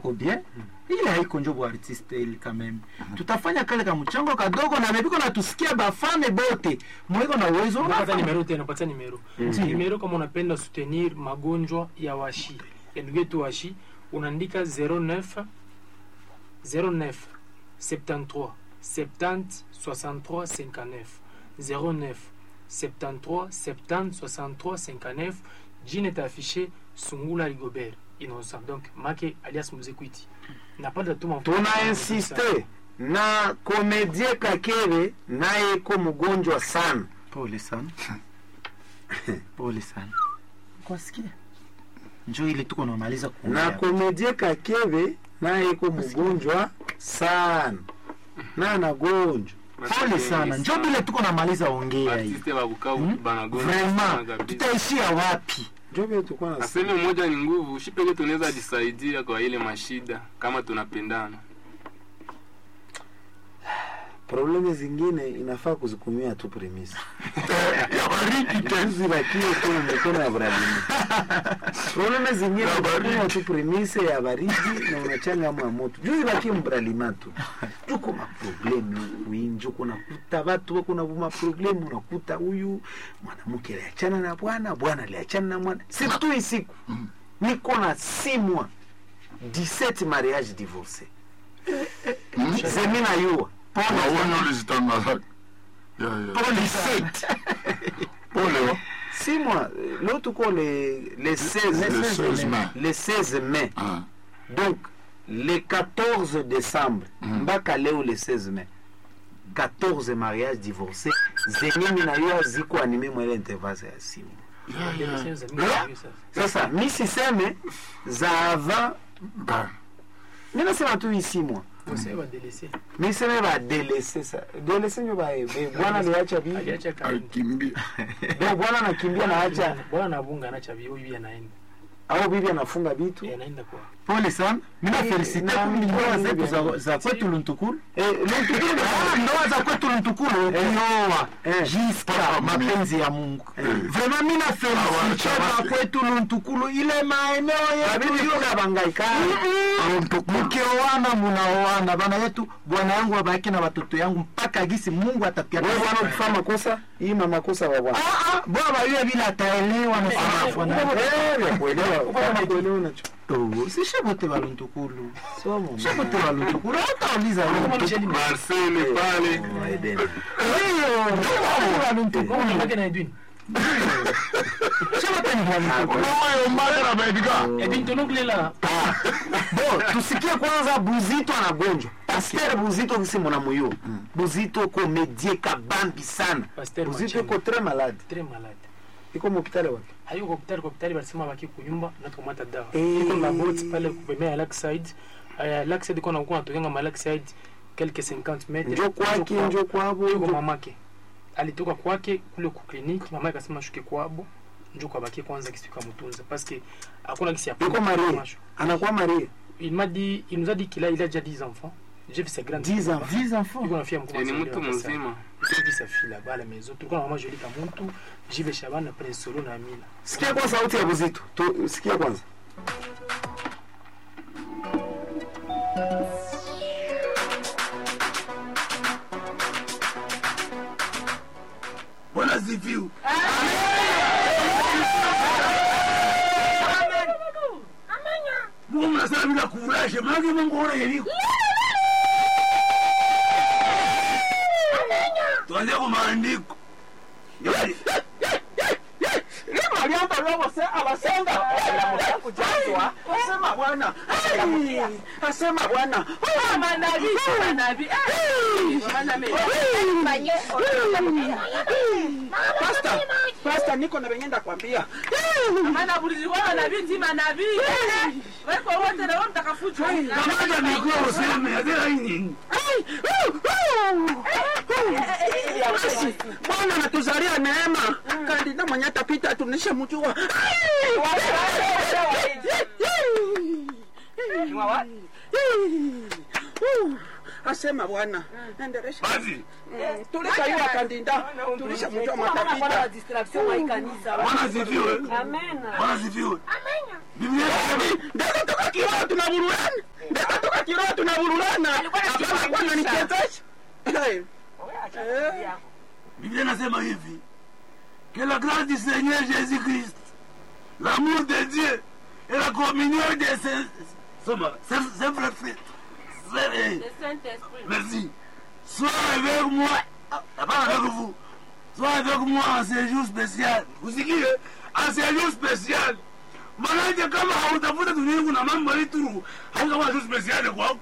kako bien ile haiko njo buartiste ili kameme tutafanya kale ka mchango kadogo na bebiko na tusikia bafane bote mweko na uwezo Napata nimero tena, napata nimero. Nimero kama unapenda soutenir magonjwa ya washi. Ya ndugu yetu washi, unaandika 09 09 73 70 63 59 09 73 70 63 59 jina itaafishe Sungula Rigobert Innocent. Donc make alias Muzekwiti. Napata tu mafuta. tuna insiste na komedie kakere naye ko mgonjwa sana pole sana pole sana kwasikia njo ile tuko namaliza na kuongea komedie kakere naye ko mgonjwa sana na anagonjwa pole sana njo bile tuko namaliza ongea hii artiste wa Bukavu Hmm? banagonjwa sana vraiment kabisa. tutaishia wapi njo vile tulikuwa na Aseme moja ni nguvu, shi peke tunaweza jisaidia kwa ile mashida kama tunapendana. probleme zingine inafaa kuzikumia tu premisi zibakie tu mikono ya Vladimir. Probleme zingine kukumia tu premise ya baridi na unachanga mwa moto juu zibakie mbralima tu tuko maprobleme wingi uko nakuta watu wako na maprobleme unakuta huyu mwanamke aliachana na bwana bwana aliachana na mwana situ isiku niko na simwa 17 mariage divorce zemina yuwa Naona ulizitangaza. Ya, ya. Pole wa. Si moi, l'autre tuko le, le 16, Le 16 mai. le 16 mai. Ah. Donc, le 14 décembre, mpaka leo le 16 mai. 14 mariages divorcés zenye na yo ziko anime mwele intervase ya simu. Sasa mi siseme za avant, Ba. mi nasema tu isi mwa mi seme ba delese sa delese nyo ba eh, bwana aliacha bibi aliacha kaini Alikimbia. donc bwana anakimbia na acha bwana nabunga anacha bibi huyu anaenda au bibi anafunga bitu Eh, anaenda kwa pole sana mina Eh, felicite na- kumi ndoa zetu na- za- za kwetu luntukulu eh, Luntukulu Ah, ndoa za kwetu luntukulu kuoa Eh. jiska mapenzi ya mungu vraiment mina felicite Awacha za kwetu luntukulu ile maeneo yetu Babibi kuna bangaika mkioana munaoana bana yetu bwana yangu abaki na watoto yangu mpaka gisi mungu atatia wewe bwana ukifanya makosa hii ma makosa wa bwana Ah, ah, bwana yule vile ataelewa na sana eh vya kuelewa kama kuelewa unacho Oh, si shabote baluntukulu somo shabote baluntukulu hatauliza Marcel pale Eden Bwana yake na Edwin Oyo mbaya na Edgar. Edwin tonokulela bo tusikie kwanza buzito anagonjwa pasteur buzito kisi mwana muyo buzito komedie kabambi sana Pasteur buzito Machenga. iko très malade très malade iko mopitale wapi hayuko hospitali kwa hospitali walisema baki kunyumba na tukamata dawa Eh. iko na boat pale kupemea ya Lakeside uh, Lakeside iko na kwa natokanga ma Lakeside quelques 50 metres njo kwake njo kwabo yuko njo- mamake alitoka kwake kule ku kliniki mama akasema shuke kwabo njo kwa baki kwanza kisika mtunza parce que hakuna kisi ya yuko marie anakuwa marie il m'a dit il nous a dit qu'il a il a déjà 10 enfants j'ai vu sa grande 10 ans 10 enfants yuko na fia mkubwa ni sana, mtu ndio akasema. mzima. J'ai vu sa fille là-bas à la maison tulikuwa na mama Jolie Kamuntu Jive Shaban na Prince Solo na Amina sikia kwa sauti ya buzito tu sikia kwanza Bwana sifiwe. Mungu mnasema bila kufurahisha, maana Mungu ona yeliko. Tuanze kwa maandiko. Yaani, aliamba robo se abasenga kujazwa asema bwana asema bwana pasta pasta niko na venye ndakwambia kamata mikono useme, adela hii nini? basi bwana natuzalia neema kandida mwenye tapita tunishe mjua asema bwana endelesha Basi, tulishayua kandida tulisha mjua matapita Bwana sifiwe. Bwana sifiwe. Biblia inasema, ndio toka kiwa tunaburuani tunavurulana Alikuwa hapana anashindwa kwa kuingisha. naniketesha Wewe acha kazi yako. Biblia nasema hivi que la grâce du Seigneur Jésus-Christ, l'amour de Dieu et la communion de ses, Soma, ses, ses frères, frères, frères, Le Saint-Esprit. merci, soit avec moi, ah, pas avec vous, soit avec moi en séjour spécial. Usikie, en séjour spécial. Manake kama hautafuta dunia kuna mambo halituru hautakuwa tu spécial kwako.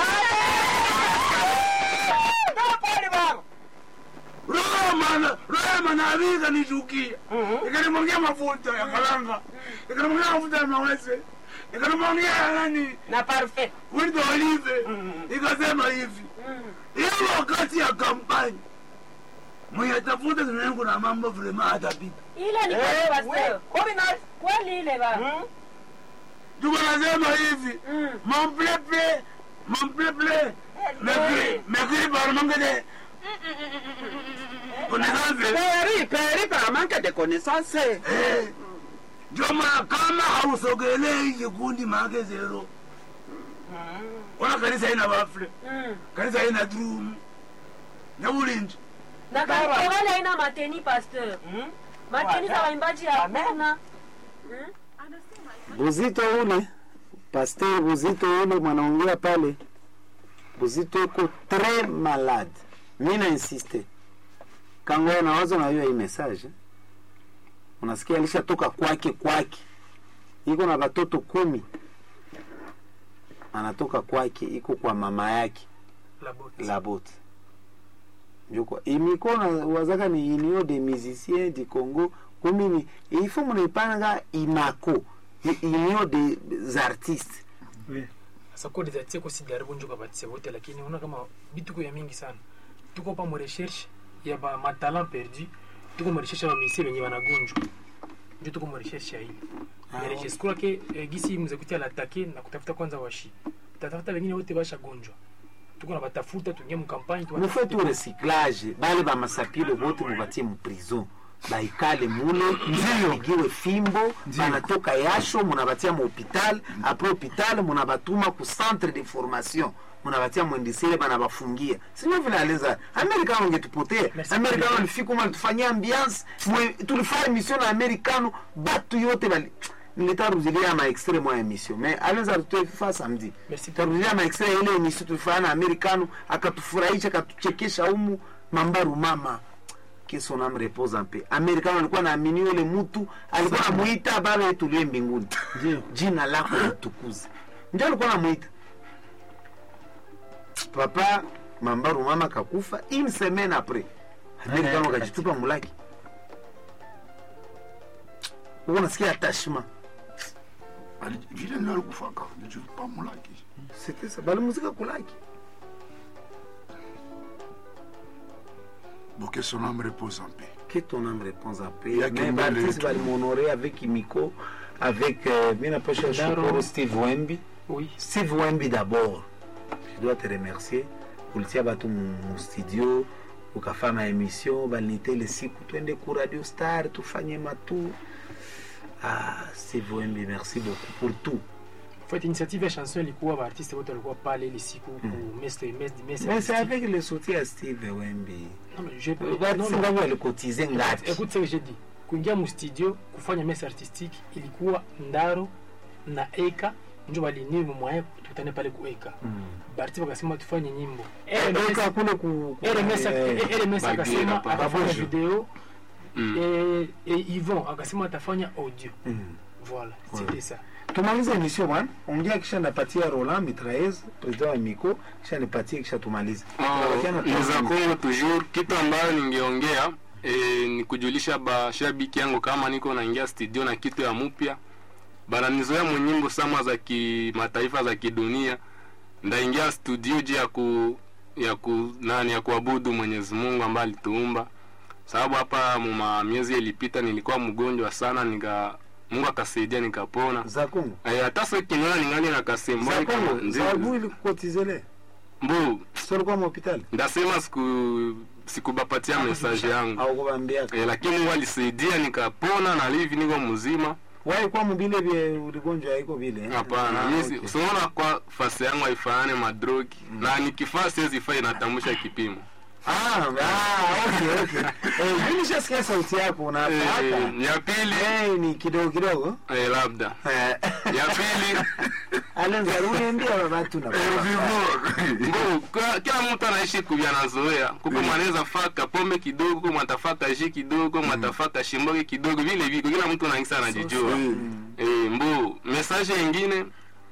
roho mana roho manabii ikanichukia ikanimwagia mafuta ya karanga ikanimwagia mafuta ya mawese ikanimwagia nani Na parfait. wito olive ikasema hivi hiyo wakati ya kampani muyatafuta zinengu na mambo vrema hatapita Ile ni kweli pastor. Kweli ile ba. tuko nasema hivi mon pleple mon pleple mekri mekri parmangede connaissance peri peri par manque de connaissance Eh, ndio maana kama hausogelei kikundi maake zero ona kanisa ina bafle kanisa ina drum na ulinzi Na kanisa haina mateni pastor. Mateni za waimbaji hakuna. Buzito ule pasteur Buzito ule mwanaongea pale, Buzito iko très malade. Mi na insiste kangoya na wazo najua hii message, unasikia alishatoka kwake kwake, iko na batoto kumi, anatoka kwake, iko kwa mama yake La botte. Labot. Njoko imiko na wazaka ni union des musiciens du Congo kumi ni il faut mnaipanga inako ni union des artistes sasa kodi za tieko sijaribu njo kabatise wote lakini unaona kama bituko ya mingi sana tuko pa mu recherche ya ba matalent perdu tuko mu recherche ya bamisie benye banagonjwa njo tuko mu recherche ya hili mais j'espère que eh, gisi mzekuti alatake na kutafuta kwanza washi tatafuta wengine wote bashagonjwa tuko na batafuta tuingie mu campagne mufai tu recyclage bale bamasapilo bote mubatie mu prison baikale mule bapigiwe fimbo banatoka yasho munabatia mu hopital apres hopital munabatuma ku centre de formation munabatia mwendisele banabafungia sino vile aleza amerikano ngetupotea Merci. amerikano alifika alitufanyia ambiance mwe- tulifanya emission na amerikano batu yote bali nilitarudilia ma extrait mwa emission mais aleza tutefa samedi Merci. tarudilia ma extrait ya ile emission tulifanya na amerikano akatufurahisha akatuchekesha humu mambaru mama que son âme repose en paix. Amerikano alikuwa naamini yule mtu alikuwa namuita baba yetu liye mbinguni, jina lako litukuze, ndio alikuwa namuita papa. Mambaru mama kakufa une semaine après, Amerikano akajitupa mulaki, uko nasikia attachement Ali- vile ndio alikufaka nijitupa mulaki c'était ça, balimuzika kulaki Bon, que son âme repose en paix. que ton âme réponse à paix. Il y a Mais Kimbele Baptiste et tout. va m'honorer avec Imiko, avec euh, bien après je Daro. pour Steve Wemby. oui Steve Wemby d'abord, je dois te remercier. Ulitia batu mu mu studio ukafanya emission balinitele siku twende ku Radio Star tufanye matu. Ah, Steve Wemby, merci beaucoup pour tout. fait initiative ya chanson ilikuwa baartiste wote walikuwa pale ile siku ku messe messe messe Mais c'est artistique. avec le soutien à Steve Wemby. Non, mais je- Baptiste non, non. ngapi walikotize ngapi? Écoute ce que j'ai dit. Kuingia mu studio kufanya messe artistique ilikuwa Ndaro na Eka ndio walinii mwaye tukutane pale ku Eka. Barti wakasema tufanye nyimbo. Eka kule ku ku- RMS eh, RMS Bagira akasema pa- atafanya Babojo. video Mm. et et Yvon akasema atafanya audio. Mm. Voilà, c'était ça. tumalize emission bwana ongea kisha napatia roland mitraez president wa miko kisha nipatie kisha tumalize Tunabakia na za time. Kongo toujours. Kitu ambayo ningeongea e, ni kujulisha bashabiki yangu kama niko naingia studio na kitu ya mupya bananizoea munyimbo sama za kimataifa za kidunia, ndaingia studio juu ya ku ya ku nani ya kuabudu Mwenyezi Mungu ambaye alituumba, sababu hapa muma miezi ilipita nilikuwa mgonjwa sana, nika Mungu akasaidia nikapona. za kongo Eh, hata sasa kinyoa ningali na kasembo za kongo zabu ilikukotizele mbu solikuwa mahopitali ndasema siku sikubapatia message yangu au kubambiaka e, lakini Mungu alisaidia nikapona na hivi niko mzima waikwa mubile bye uligonjwa haiko vile eh? hapana Ah, mimi okay. si- unaona kwa fasi yangu haifanane madrogi na nikifaa siwezi faa inatambusha kipimo Ah, ah, okay, okay. Eh, mimi nishasikia sauti yako Eh, unafaaka ya pili Eh, ni kidogo kidogo eh, labda Eh, ya pili alenza uniambia watu na Mbo, kwa- kila mtu anaishi kuvya anazoea kuko mwanaweza faka pombe kidogo kuko mwatafaka ji kidogo mwatafaka shimboge kidogo vile viko kila mtu naingisa anajijua eh, mbo message ingine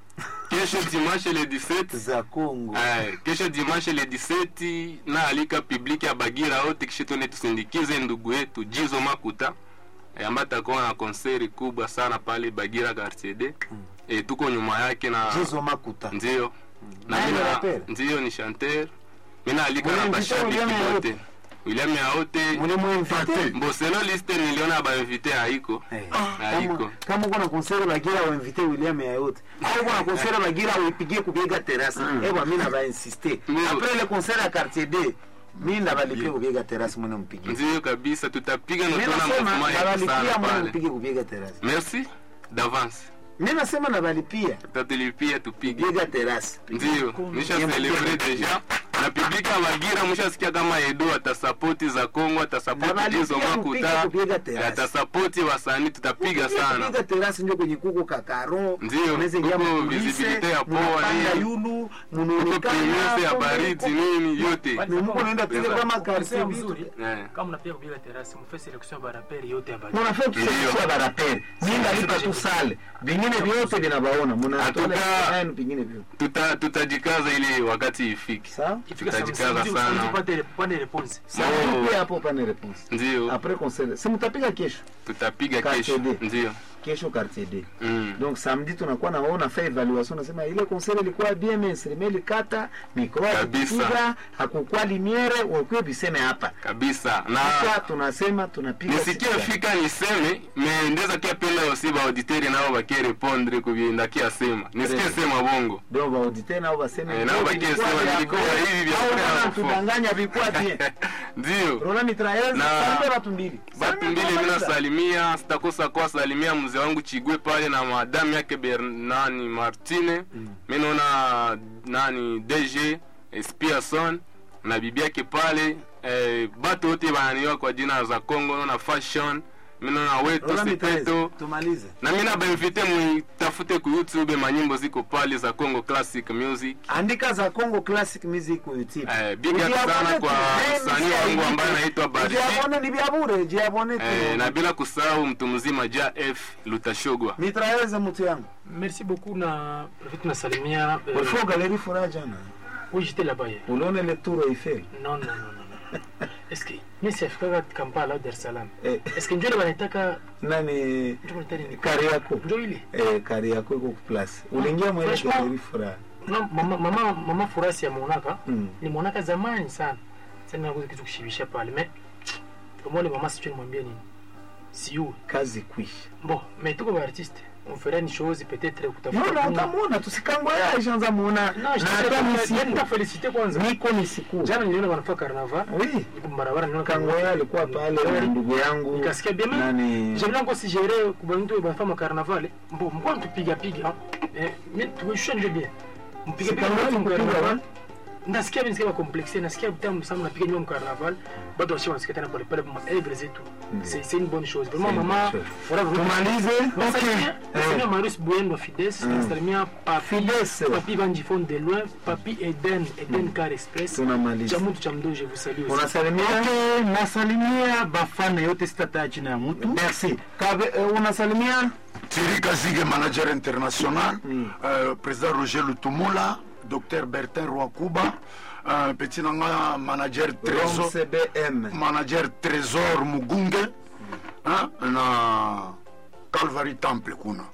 kesho dimanche le 17 za Kongo Eh, kesho dimanche le 17 na alika publiki ya Bagira wote kisha tuende tusindikize ndugu yetu Jizo Makuta eh, ambaye atakuwa na konseri kubwa sana pale Bagira Quartier D. Eh, tuko nyuma yake na Jizo Makuta ndio na Nani mina rapper? ndio ni chanteur mina alika na Mwenye bashabiki William Yaote. wote William Yaote mule mwinvite mboselo liste niliona ba invité haiko haiko kama kama uko na konsere bagira wainvite William ya yote au uko na konsere bagira uipigie kubiega terrasse eh bwana mimi naba insister Mm. après le concert à quartier D mimi nabalipia kubiega terrasse mwana mpigie ndio kabisa tutapiga na mimi tuona nasema movement ya nabalipia sana mwana pale mpige kubiega terrasse merci d'avance mimi nasema nabalipia tutatulipia tupige kubiega terrasse ndio nisha celebre deja na publika ya Bagira mshasikia kama Edo atasapoti za Kongo atasapoti Nabalipia Jizo mpige Makuta kupiga terrace. atasapoti wasanii tutapiga sana kupiga terrasse ndio kwenye kuko kakaro Ndio, unaweza ingia kuko mkulise, visibility ya poa, mnapanda nini. yulu Kuko mnaonekana premise ya hapo, baridi mko- nini yote Bali Ni kama mko naenda piga mnasema- kama mnasema quartier mzuri, Eh. kama mnapiga kupiga terasi mfe selection ya baraperi yote ya Bagira. munafaa kusafisha baraperi minda lipa tu sale vingine vyote vinabaona Hatuka- munatoa vingine vyote tuta tutajikaza ili wakati ifike sawa Ifika Tutajikaza samedi, sana. samedi upate- upate response. Samedi pia hapo pane response ndio après concert si mtapiga kesho tutapiga Quartier kesho D. ndio kesho quartier D Mm. donc samedi tunakuwa na ona fa evaluation nasema ile concert ilikuwa bien mais ile kata micro Kabisa. akipiga hakukuwa limiere wakwe biseme hapa kabisa na kisha tunasema tunapiga nisikie siku gani. fika niseme me ndeza kia penda yosi ba auditeri nao bakie répondre kubyenda kia sema nisikie Très sema bongo donc baauditeur nao baseme Eh, nao "Ndio bakie vilikuwa sema vya vilikuwa vrai." hivi vya Au vrai wana au faux. tudanganya vilikuwa bien ndio Rona mitrailleuse Na- sambe watu mbili batu Sambe mbili kama mina hizo. salimia sitakosa kwa salimia mzee wangu chigwe pale na madamu yake bernani martine mi naona nani dg spiason na bibi yake pale eh, batu wote bananiwa kwa jina za congo naona fashion mi naona wetu Rona mitrailleuse sepeto tumalize na mi nabainvite muitafute ku youtube manyimbo ziko pale za congo classic music andika za Congo Classic Music ku YouTube Eh, big up Ujiabone sana tu. kwa Eh, msanii msanii wangu ambaye tu. anaitwa Barisi. Ujiabone ni vya bure jiabone tu eh, na bila kusahau mtu mzima ja f lutashogwa mitrailleuse mtu yangu Merci beaucoup na Prefet tunasalimia eh, ulifua galeri furaha jana oui, j'étais là-bas hier. ulione le tour Eiffel Non, non, non, non, non. Est-ce que mimi siafikaga Kampala au Dar es Salaam? eh, Est-ce que njoo ile wanataka nani njoo wanataka nini? kari yako Njoo ile. eh, kari yako iko ku place uliingia mwele Franchement, galeri furaha No, mama mama mama Furasi ya Monaka. Mm. Ni Monaka zamani sana. Sasa nakuza kitu kushibisha pale. Mais kama ile mama sijui nimwambie nini. Siu. kazi kwisha Bon, mais tuko ba artiste. On ferait une chose peut-être kutafuta. Mbona kuna- utamwona tusikangoya ishaanza muona Non, je na hata t'ai misiku nitafelicite kwanza. niko ni siku Jana niliona wanafanya carnaval. oui Iko barabara niliona kangoya alikuwa pale na ndugu yangu Nikasikia bien mais nani j'aime bien si gérer kwa mtu wa fama carnaval. Bon, mko tupiga piga. Eh, mais tukishusha nje bien. Mpiga piga Carnaval watu kupiga carnaval. wapi? Nasikia mimi nasikia complexe, nasikia tamu sana napiga nyuma carnaval. Bado wasio wanasikia tena pole pole kwa œuvre zetu. C'est c'est une bonne chose. Vraiment C'est une maman, bonne chose. voilà vous tumalize Nasalimia okay nasalimia Marius Buyendo wa Fides, nasalimia Papi Fides. Papi Vanjifon de loin, Papi Eden, Eden Car Express. tunamaliza Cha mtu cha mdo, je vous salue aussi. unasalimia Okay, nasalimia bafane yote sitataja jina ya mtu merci Kabe, eh, unasalimia Thierry Kazige, manager international, euh, président Roger Lutumula, docteur Bertin Rwakuba, euh, petit nanga manager Rom Trésor, CBM manager Trésor Mugunge, hein, na Calvary Temple kuna.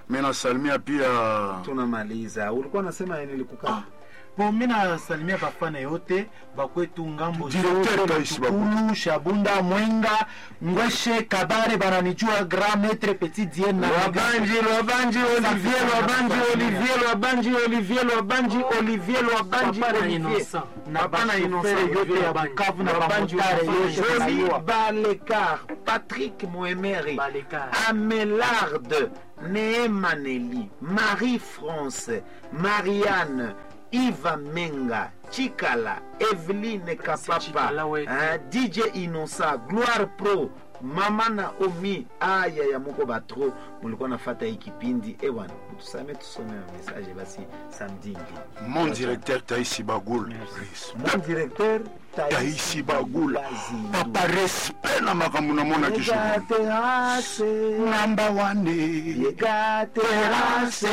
mi nasalimia pia tunamaliza ulikuwa nasema yani nilikukaa bo mi nasalimia bafana yote bakwetu ngambo Directeur zote, Tais Lutukulu, shabunda mwenga ngweshe kabare bananijua grand maître petit dien na Lwabanji, Lwabanji, Olivier, Lwabanji, Olivier, Lwabanji, Olivier, Lwabanji, Olivier, Lwabanji, Papa na Olivier. Innocent. na bana Bashoferi inosere yote ya Lwabanji. bukavu na Lwabanji, bamotare Lwabanji, yote Jolie banayua. Balekar, Patrick Moemeri, Balekar. Amélarde, Neema Nelly, Marie-France, Marianne, Iva Menga, Chikala, Evelyne Kapapa, Chikala wetu. hein, DJ Inosa, Gloire Pro, Mama Naomi, aya ya moko batro mulikuwa nafata hii kipindi ewana tusame tusome message basi samedi ingine mon directeur taisi bagul mon directeur taisi bagul Bazindu. papa respect na makambo namona Yega kisoko terrasse, namba wane yega terrasse,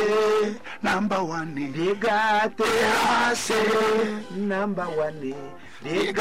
namba wane yega terrasse, number one, yega